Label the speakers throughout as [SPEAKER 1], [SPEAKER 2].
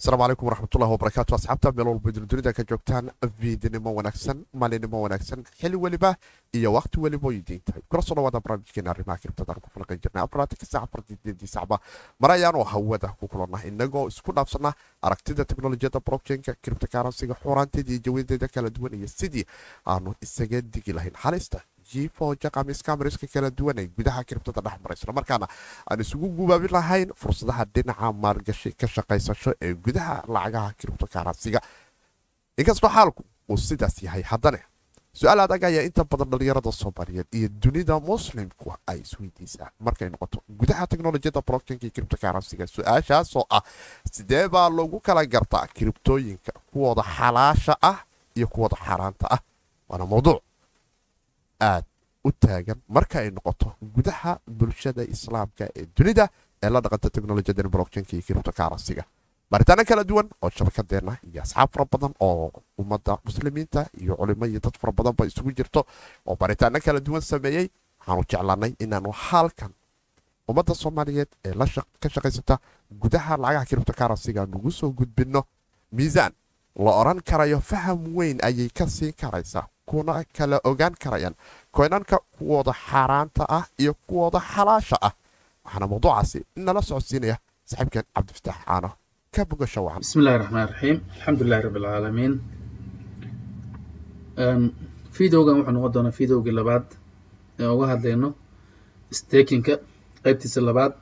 [SPEAKER 1] asalaamu calaykum waraxmatullahi wabarakaatu asxaabta meel walba dunida ka joogtaan viidnimo wanaagsan maalinimo wanaagsan xili weliba iyo waqti weliba oy diin tahay kula soo dhawaada barnaamijkeena arrimaha kiribtadaan ku falaqan jirnay afaraatanka saac afartideedii sacba mar ayaanoo hawada ku kulannah inagoo isku dhaafsana aragtida teknolojiyadda blockchainka kiribtakaransiga xuuraanteeda iyo jawadeeda kala duwan iyo sidii aanu isaga digi lahayn halista jiifooja kamiskamiska kala duwan ee gudaha kiribtada dhex mara islamarkaana aan isugu gubaabin lahayn fursadaha dhinaca maalgashi ka shaqaysasho ee gudaha lacagaha kiribto karansiga inkastoo xaalku uu sidaas yahay haddane su-aal adag ayaa inta badan dhalinyarada soomaaliyeed iyo dunida muslimku ay isweydiisaa markay noqoto gudaha teknolojiyadda blockchainka iyo kiribto karansiga su-aashaasoo ah sidee baa lagu kala gartaa kiribtooyinka kuwooda xalaasha ah iyo kuwooda xaaraanta ah waana mawduuc aad u taagan marka ay noqoto gudaha bulshada islaamka ee dunida ee la dhaqanta teknolojiyada blockchainka iyo kiribto karansiga baaritaano kala duwan oo shabakadeena iyo asxaab fara badan oo ummadda muslimiinta iyo culimo iyo dad fara badanba isugu jirto oo baaritaano kala duwan sameeyey waxaanu jeclanay inaanu halkan ummadda soomaaliyeed ee ka shaqaysata gudaha lacagaha kiribto karansiga nagu soo gudbinno miisaan la oran karayo faham weyn ayay ka siin karaysaa kuna kala ogaan karayaan koynanka kuwooda xaaraanta ah iyo kuwooda xalaasha ah waxaana mawduucaasi nala socodsiinaya saaxiibkan cabdifataax caano ka bogasho wacan
[SPEAKER 2] bismi illahi raxmaan raxiim alxamdulilahi rabbi alcaalamiin videogan wuxuu noqon doonaa videogii labaad ee uga hadlayno stakinka qeybtiisa labaad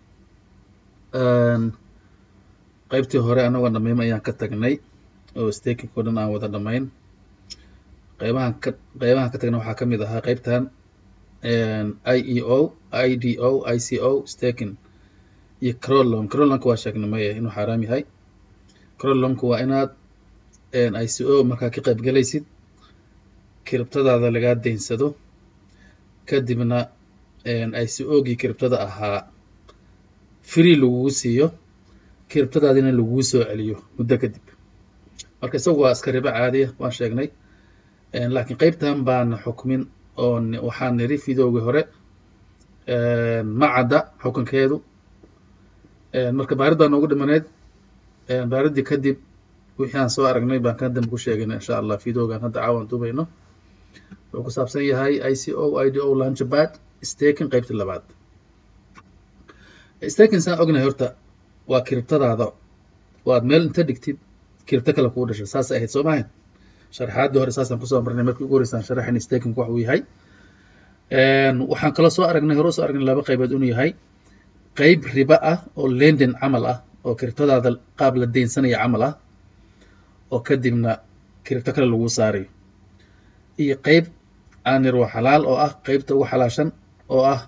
[SPEAKER 2] qeybtii hore anagoo dhamaym ayaan ka tagnay oo stakinka o dhan aan wada dhamayn qeybahan ka qeybahan ka tagna waxaa ka mid ahaa qeybtan i e o i d o i c o staking iyo crolon crolonka waa sheegnay maya inuu xaaraam yahay crolonka waa inaad i c o markaa ka qayb galaysid kiribtadaada lagaa daynsado kadibna i c o gii kiribtada ahaa free lagugu siiyo kiribtadaadina lagugu soo celiyo muddo kadib marka isagu waa iska ribo caadiya waan sheegnay laakiin qeybtan baana xukmin oo waxaan niri videogii hore ma cadda xukunkeedu marka baarid baa noogu dhimaneyd baariddii kadib wixii aan soo aragnay baan kan dambe ku sheegayna insha allah videogan hadda caawan dubayno wuxuu ku saabsan yahay i c o i d o launchbad staking qeybtii labaad staking saan ognahay horta waa kiribtadaada waad meel inta dhigtid kiribto kale kuu dhashay saasay ahayd soo maahayn sharxaaddii hore saasaan kusoo marnay markii ugu horeysaan sharaxin stakingku wax uu yahay waxaan kaloo soo aragnay hore soo aragnay laba qaybood inuu yahay qeyb riba ah oo lenden camal ah oo kiribtadaada qaab la deynsanaya camal ah oo kadibna kiribto kale lagu saarayo iyo qeyb aanir waa xalaal oo ah qeybta ugu xalaashan oo ah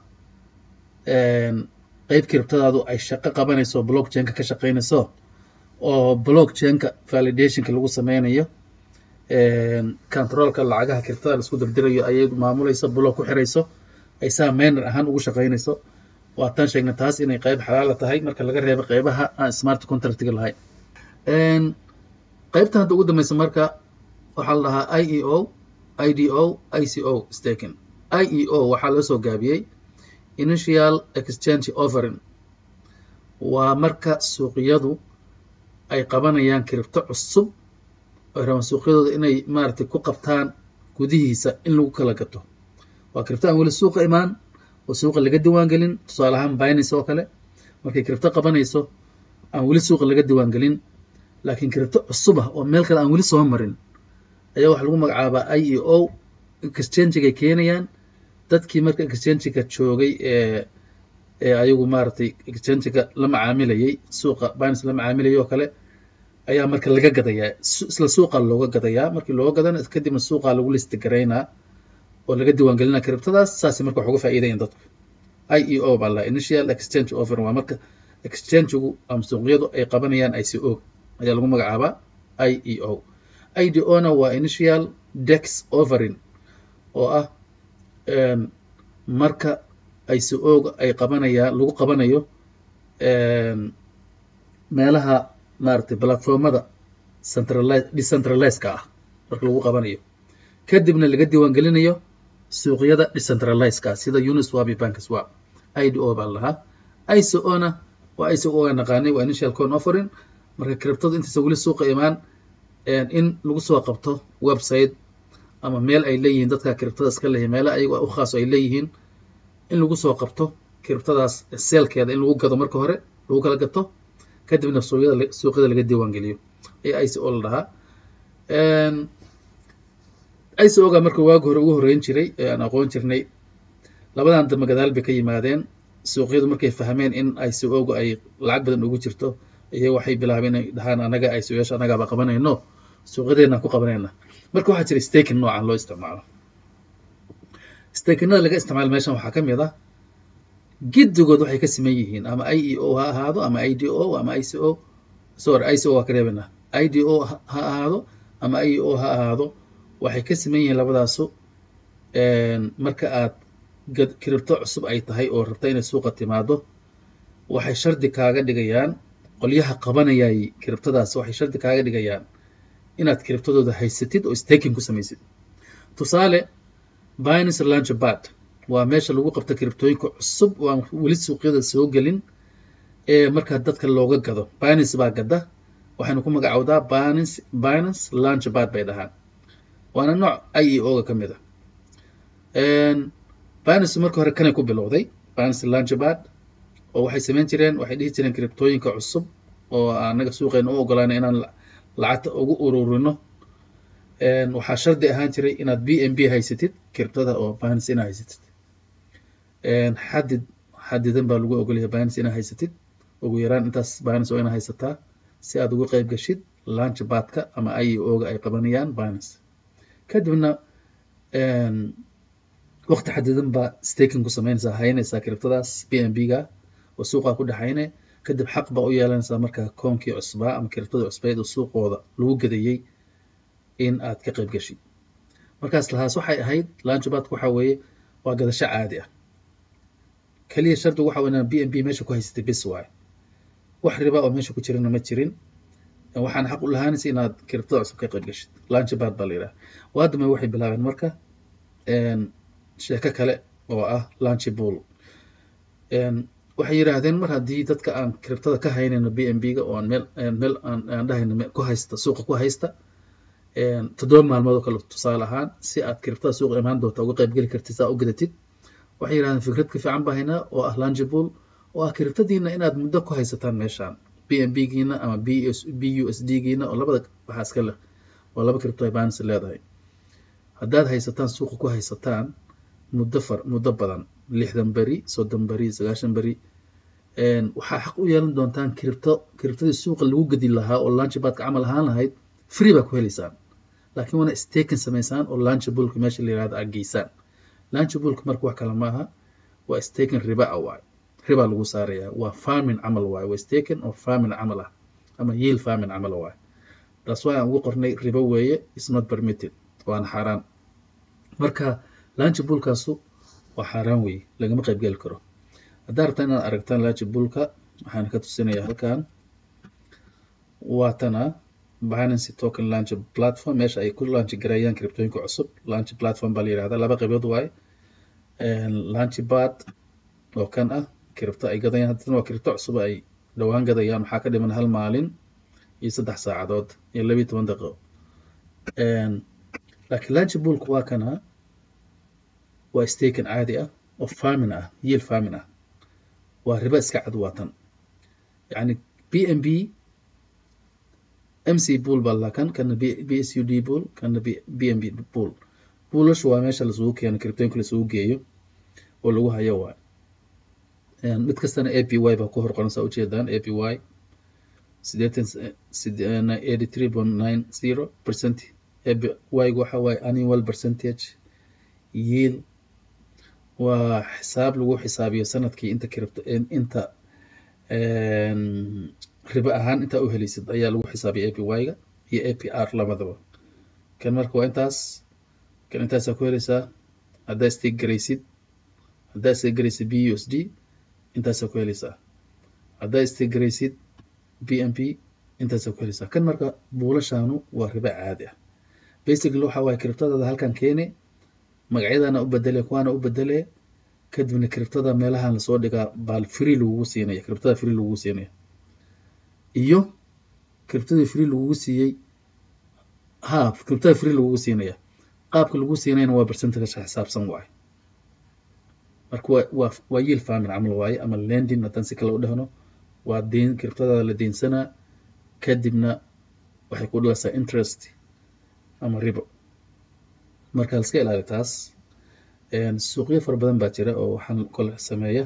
[SPEAKER 2] qeyb kiribtadaadu ay shaqo qabanayso blockchainka ka shaqaynayso oo blockchainka validationka lagu sameynayo controlka lacagaha kiribtada laisku dirdirayo ayay maamulayso block ku xirayso ay saa mainer ahaan ugu shaqaynayso waataan sheegnay taas inay qeyb xalaala tahay marka laga reebo qeybaha aan smart contractiga lahayn qeybta hadda ugu dambeysa marka waxaa la dhahaa i e o i d o i c o staking i e o waxaa loo soo gaabiyey initial exchange offering waa marka suuqyadu ay qabanayaan kiribto cusub ay rabaan suuqyadooda inay maaragtay ku qabtaan gudihiisa in lagu kala gato waa kiribto aan weli suuqa imaan oo suuqa laga diwaan gelin tusaale ahaan binance oo kale markay kiribto qabanayso aan weli suuqa laga diwaan gelin laakiin kiribto cusub ah oo meel kale aan weli soo marin ayaa waxaa lagu magacaabaa i e o exchangiga keenayaan dadkii marka exchangiga joogay ee ee ayagu maaragtay exchangiga la macaamilayay suuqa binance la macaamilayay oo kale ayaa marka laga gadayaa isla suuqa looga gadayaa markii looga gadana kadibna suuqa lagu listi garaynaa oo laga diiwaan gelinaa kiribtadaas saasay marka wax uga faa'iidayan dadku i e o baa la initial exchange offer waa marka exchangigu ama suuqyadu ay qabanayaan i c o ayaa lagu magacaabaa i e o i d o na waa initial dex offering oo ah marka i c o ga ay qabanayaan lagu qabanayo meelaha maaragtay platformada centralize decentralizeska ah marka lagu qabanayo kadibna laga diiwaan gelinayo suuqyada decentralizeska ah sida uniswap iyo bankiswap i d o baa lahaa i c o na waa iso uga naqaanay waa initial con offering marka kiribtadu intaysa weli suuqa imaan in lagu soo qabto website ama meel ay leeyihiin dadka kiribtada iska leeyihin meela ayago u khaaso ay leeyihiin in lagu soo qabto kiribtadaas seelkeeda in lagu gado marka hore lagu kala gato kadibna suuqyada suuqyada laga diiwaan geliyo ee i c o la dhahaa i c o ga marka waagi hore ugu horreyn jiray ee aan aqoon jirnay labadan dambe gadaal bay ka yimaadeen suuqyadu markay fahmeen in i c o ga ay lacag badan ugu jirto iyo waxay bilaabeen inay dhahaan anaga i c o yaasha annagaaba qabanayno suuqyadeenaan ku qabanayna marka waxaa jira staking noocan loo isticmaalo stakinada laga isticmaalo meeshan waxaa ka mid ah giddigood waxay ka siman yihiin ama i e o ha ahaado ama i d o ama i c o sorry i c o waa ka reebanaa i d o ha ahaado ama i e o ha ahaado waxay ka siman yihiin labadaasu marka aad kiribto cusub ay tahay oo rabta inay suuqa timaado waxay shardi kaaga dhigayaan qolyaha qabanayay kiribtadaas waxay shardi kaaga dhigayaan inaad kiribtadooda haysatid oo staking ku samaysid tusaale binance launchpad waa meesha lagu qabta kiribtooyinka cusub oo aan weli suuqyada soo gelin ee markaa dadka looga gado binance baa gada waxaynu ku magacowdaa binance binance launchpad bay dhahaan waana nooc i e o ga ka mid a binance marka hore kanay ku bilowday binance launchpad oo waxay samayn jireen waxay dhihi jireen kiribtooyinka cusub oo anaga suuqeena u ogolaana inaan lacagta ugu ururino waxaa shardi ahaan jiray inaad b m b haysatid kiribtada oo binance inaa haysatid xadid xadidan baa lagu ogolyahay binance inaa haysatid ugu yaraan intaas binance oo inaa haysataa si aad ugu qayb gashid launchpadka ama i e o ga ay qabanayaan binance kadibna waqti xadidan baa staking ku samaynaysaa haynaysaa kiribtadaas b m b ga oo suuqaa ku dhexayne kadib xaq baa u yeelanaysaa markaa koonkii cusbaa ama kiribtadii cusbayd oo suuqooda lagu gadayey in aad ka qayb gashid markaas lahaas waxay ahayd launchpadka waxa weeye waa gadasho caadi ah keliya shardigu waxa inaan b m b meesha ku haysatay bis waaye wax riba oo meesha ku jirana ma jirin waxaana xaq u lahaanaysa inaad kiribtada cusub ka qayb gashid launchpad baa la yidhaha waadama waxay bilaabeen marka sheeko kale oo ah launchbull waxay yidhaahdeen mar haddii dadka aan kiribtada ka haynayno b m b ga oo aan meel meel aan dhahayno ku haysta suuqa ku haysta toddoba maalmood oo kale tusaale ahaan si aad kiribtada suuqa imaan doonta uga qayb geli kartid saa u gadatid waxay yidhahdeen fikrad ka fiican baa haynaa oo ah launchbull oo ah kiribtadiina inaad muddo ku haysataan meeshaan b m b giina ama b b u s d giina oo labada waxaa iska leh waa laba kiribto ay binance leedahay haddaad haysataan suuqa ku haysataan muddo far muddo badan lixdan beri soddon beri sagaashan beri waxaa xaq u yeelan doontaan kiribto kiribtadii suuqa lagu gedi lahaa oo launchpadka camal ahaan lahayd free baa ku helaysaan laakiin waana staking samaysaan oo launchbullka meesha la yirahdo aad geysaan launchbullka marka wax kale maaha waa staking riba ah waay riba lagu saarayaa waa farming camal waay waa staking oo farming camal ah ama yield farming camal waay taas waa aan ugu qornay ribo weeye is not permitted waana xaaraan marka launchbullkaasu waa xaaraan weeye lagama qayb geli karo haddaa rabtaa inaad aragtaan launchbullka waxaan ka tusinayaa halkan waa tana binance token launch platform meesha ay ku launch gareeyaan kiribtooyinka cusub launch platform baa la yihahdaa laba qaybood waaye launchpad oo kan ah kiribto ay gadayaan haddana waa kiribto cusub ay dhowaan gadayaan waxaa ka dhiman hal maalin iyo saddex saacadood iyo labiyo toban daqiiqo laakiin launchbullka waa kana waa staken caadi ah oo farmin ah yield farmin ah waa riba iska cad waa tan yacni b m b m c bull baa lahaa kan kana b s u d bull kana b m b bull bullashu waa meesha lasugu keeno kiribtooyinka lasugu geeyo oo lagu hayo waay mid kastana a p y baa ku hor qoran saa ujeedaan a p y sideetan eighty three point nine zero percent a p y gu waxa waaye annual percentage yield waa xisaab lagu xisaabiyo sanadkii inta kiribto inta ribo ahaan intaa u helaysid ayaa lagu xisaabiya a p y ga iyo a p r labadaba kan marka waa intaas kan intaasaa ku helaysaa haddaa stake garaysid haddaa stake garaysid b u s d intaasaa ku helaysaa haddaa stake garaysid b m p intaasaa ku helaysaa kan marka buulashaanu waa ribo caadi ah basically waxa waaye kiribtadaada halkan keene magacyadana u bedele kuwaana u bedele kadibna kiribtada meelahan lasoo dhigaa baal free lagugu siinaya kiribtada free lagugu siinaya iyo kiribtadii free lagugu siiyey ha kiribtada free lagugu siinaya qaabka lagu siinayna waa percentage xisaabsan waaye marka waa waa waa yield farming camal waaye ama lending haddaan si kale u dhahno waa deyn kiribtadaada la deynsanaa kadibna waxay ku dhalaysaa interest ama ribo marka laska ilaali taas suuqyo fara badan baa jira oo waxaan kole sameeya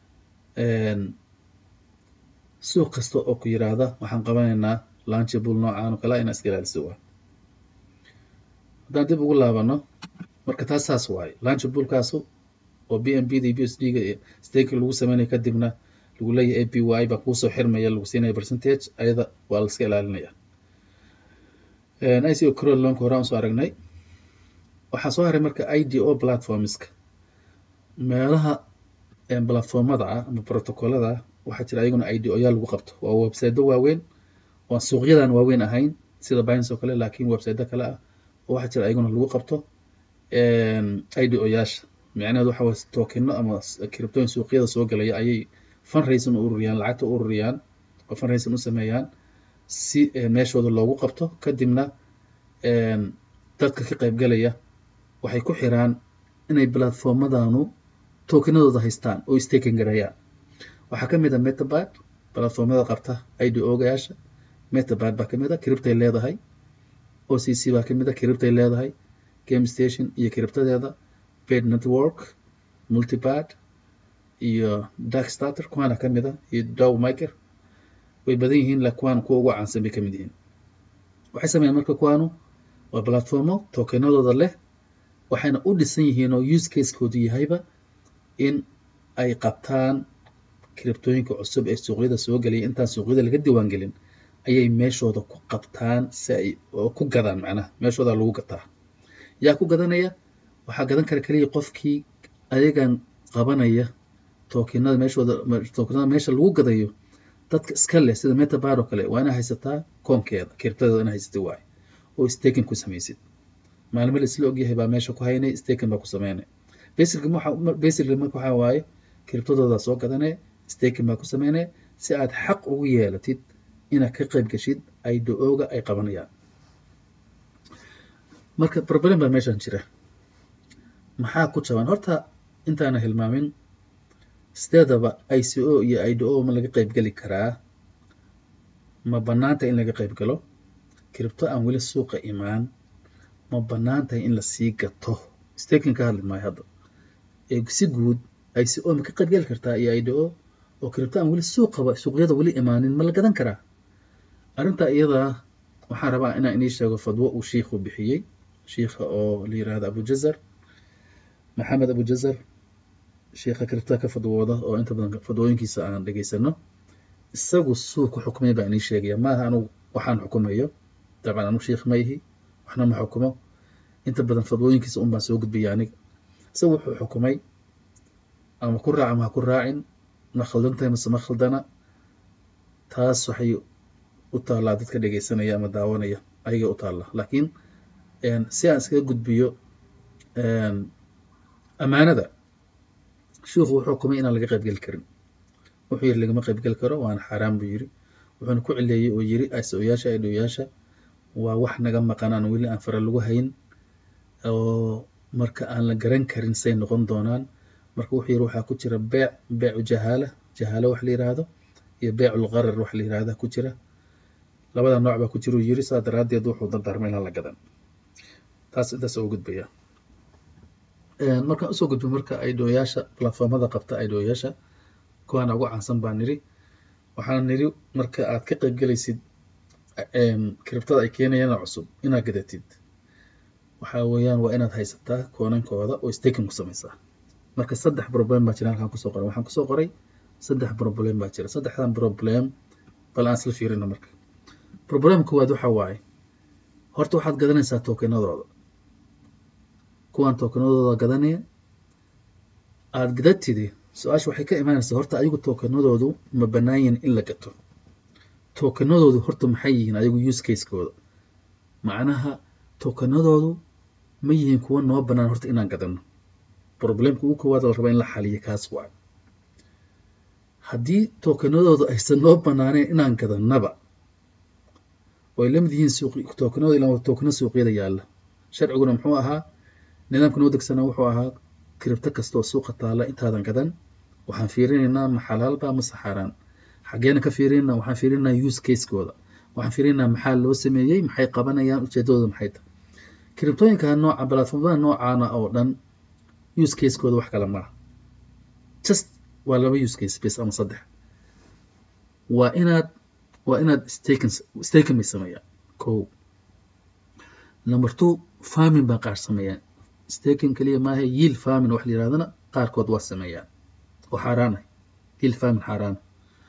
[SPEAKER 2] suuq kasta oo ku yiraahda waxaan qabanaynaa launchable noocaan oo kale ina iska ilaaliso waa haddaan dib ugu laabano marka taas saas waaye launchablekaasu oo b m b da b s d ga stake lagu sameynaya kadibna lagu leeyahay a p y baa kuusoo xirmaya lagu siinaya percentage ayada waa la iska ilaalinaya ico crol loanka horaan usoo aragnay waxaa soo haray marka i d o platformska meelaha platformada ah ama protocolada ah waxaa jira ayaguna i d o yaa lagu qabto waa websitedo waaweyn oo suuqyadan waaweyn ahayn sida binance oo kale laakiin websitedo kale ah oo waxaa jira ayaguna lagu qabto i d o yaasha micnaheedu waxa waye tokeno ama kiribtooyin suuqyada soo galaya ayay fundraising u ururiyaan lacagta u ururiyaan oo fundraising u sameeyaan si meeshooda loogu qabto kadibna dadka ka qaybgalaya waxay ku xiraan inay platformadanu tokenadooda haystaan oo staking gareeyaan waxaa ka mid a metabad platformada qabta i d ogayaasha metabad baa ka mid a kiribtay leedahay o c c baa ka mid a kiribtay leedahay game station iyo kiribtadeeda bed network multibad iyo dark starter kuwaana ka mid a iyo dow maker way badan yihiin la kuwaan kuwa ugu caansan bay ka mid yihiin waxay sameeyaan marka kuwaanu waa platformo tokenadooda leh waxayna u dhisan yihiin oo use casekoodu yahayba in ay qabtaan kiribtooyinka cusub ee suuqyada soo gelaya intaan suuqyada laga diiwaan gelin ayay meeshooda ku qabtaan si ay oo ku gadaan macnaha meeshooda lagu gataa yaa ku gadanaya waxaa gadan kara keliya qofkii ayagan qabanaya tokenada meeshooda tokenada meesha lagu gadayo dadka iska leh sida metabad oo kale waa inaa haysataa koonkeeda kiribtadeeda inaa haysatay waaye oo staking ku samaysid maalmo la isla ogyahay baa meesha ku haynay staking baa ku sameynay basically waxa basically marka waxaa waaye kiribtadooda soo gadanee staking baa ku sameynaya si aad xaq ugu yeelatid inaad ka qayb gashid ay do-ooga ay qabanayaan marka problem baa meeshan jira maxaa ku jaban horta intaana hilmaamin sideedaba i c o iyo i d o ma laga qayb geli karaa ma banaanta in laga qayb galo kiribto aan weli suuqa imaan ma banaan tahay in lasii gato staking ka hadli maayo hadda si guud i c o ma ka qayb geli kartaa iyo i d o oo kiribto aan weli suuqaba suuqyada weli imaanin ma la gadan karaa arrintaa iyadaa waxaan rabaa inaan inii sheego fadwo uu shiikhu bixiyey shiikha oo la yirahdo abujazar maxamed abujazar shiikha kiribtada ka fadwooda oo inta badan fadwooyinkiisa aan dhegaysano isagu suu ku xukmay baa inii sheegaya maaha anugu waxaan xukumayo dabcan anugu shiikh ma ihi waxna ma xukumo inta badan fadwooyinkiisa un baan soo gudbiya aniga isagu wuxuu xukumay ama ku raaca ma ha ku raacin ma khaldan tahay mase ma khaldana taas waxay u taallaa dadka dhegaysanaya ama daawanaya ayaga u taalla laakiin si aan iskaga gudbiyo amaanada shiikhu wuxuu xukumay inaan laga qaybgeli karin wuxuu yiri lagama qaybgeli karo waana xaaraan buu yiri wuxuuna ku cileeyey oo yiri asoyaasha idhoyaasha waa wax naga maqan aan weli aan fara lagu hayn oo marka aan la garan karin say noqon doonaan marka wuxuu yiri waxaa ku jira beec beecu jahaala jahaalo wax la yiraahdo iyo beecul qarar wax la yiraahda ku jira labada nooc baa ku jira uu yiri saa daraaddeed wuxuu dardaarmay inaan la gadan taas intaas oo gudbaya markaan usoo gudbo marka idhoyaasha platformada qabta idhoyaasha kuwaana ugu caansan baan niri waxaan niri marka aad ka qaybgelaysid kiribtada ay keenayaan cusub inaad gadatid waxaa weeyaan waa inaad haysataa koonankooda oo staking ku samaysaa marka saddex problem baa jira halkaan kusoo qoray waxaan kusoo qoray saddex problem baa jira saddexdan problem bal aan isla fiirino marka problem koowaad waxa waaye horta waxaad gadanaysaa tokenadooda kuwaan tokenadooda gadanaya aada gadatidi su-aasha waxay ka imaanaysaa horta ayagu tokenadoodu ma bannaan yihin in la gato tokenadoodu horta maxay yihiin ayagu use casekooda macnaha tokenadoodu ma yihiin kuwa noo bannaan horta inaan gadano problemka ugu koowaad la raba in la xaliyo kaas waayo haddii tokenadoodu aysan noo bannaaneen inaan gadanaba oo ay la mid yihiin suuq tookanada ilaa tookano suuqyada yaalla sharciguna muxuu ahaa nidaamka noo degsanaa wuxuu ahaa kiribto kasta oo suuqa taalla intaadan gadan waxaan fiirinaynaa ma xalaalba mase xaaraan xaggeena ka fiirinaa waxaan fiirinaynaa use casekooda waxaan fiirinaynaa maxaa loo sameeyey maxay qabanayaan ujeedadooda maxay tahay kiribtooyinka nooca platformada noocaana oo dhan use casekooda wax kale maaha just waa laba use case base ama saddex waa inaad waa inaad staken staken bay sameeyaan ko number two farming baa qaar sameeyaan staken keliya maaha yield farming wax la yirahdana qaarkood waa sameeyaan oo xaaraana yield farming xaaraana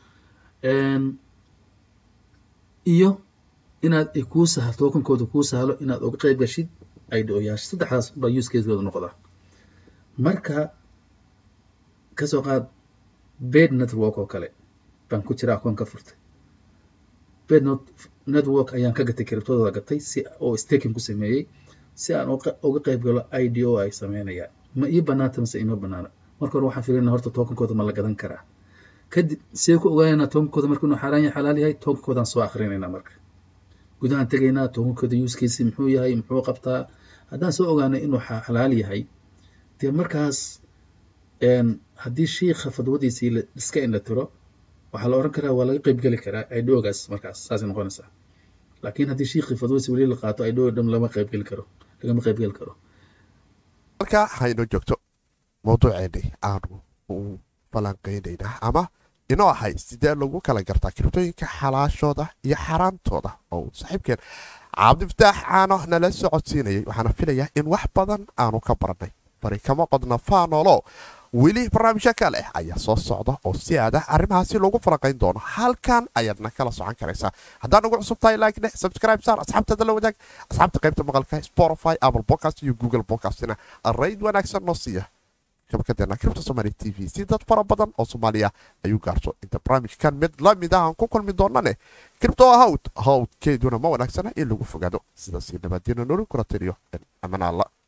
[SPEAKER 2] iyo inaad ay kuu sahal tookankooda kuu sahlo inaad uga qayb gashid idooyaasha saddexdaas baa use casekooda noqdaa marka kasoo qaad bed network oo kale baan ku jira akoon ka furtay bed network ayaan ka gatay kiribtooda gatay si oo staking ku sameeyey si aan uga qayb galo ido ay sameynayaan ma ii banaanta mase ima banaana marka hore waxaan fiirinaa horta tookankooda ma la gadan karaa kadib see ku ogaanaynaa tookankooda marka inuu xaaraan yahay xalaal yahay tookankoodaan soo akrinaynaa marka gudahaan tegaynaa tookankooda usekiisi muxuu yahay muxuu qabtaa haddaan soo ogaanay inuu xalaal yahay dee markaas haddii shiikha fadwadiisii la iska indha tiro waxaa la oran karaa waa laga qaybgeli karaa idoogaas markaas saasay noqonaysaa laakiin haddii shiikhii fadwadiisi weli la qaato idoo dham lama qaybgeli karo lagama qaybgeli karo
[SPEAKER 1] marka haynoo joogto mawduuceennii aanu u falanqeynaynaa ama inoo ahay sidee lagu kala gartaa kiribtooyinka xalaashooda iyo xaaraantooda oo saaxiibkeen cabdifataax caano nala socodsiinayay waxaana filayaa in wax badan aanu ka barannay bari kama qodna faanolo weli barnaamijyo kale ayaa soo socda oo si aada arrimahaasi loogu falanqayn doono halkan ayaadna kala socon karaysaa haddaan ugu cusub tahay like dheh subscribe saar asxaabtada la wadaag asxaabta qaybta maqalka spotify apple podcast iyo google podcastina rayd wanaagsan noo siiya shabakadeena kribta somaali t v si dad fara badan oo soomaaliya ayuu gaarto inta barnaamijkan mid la mid ah aan ku kulmi doonane kribto hawd hawdkeeduna ma wanaagsana in lagu fogaado sidaasi nabadiina nolol kula tiriyo amanaalla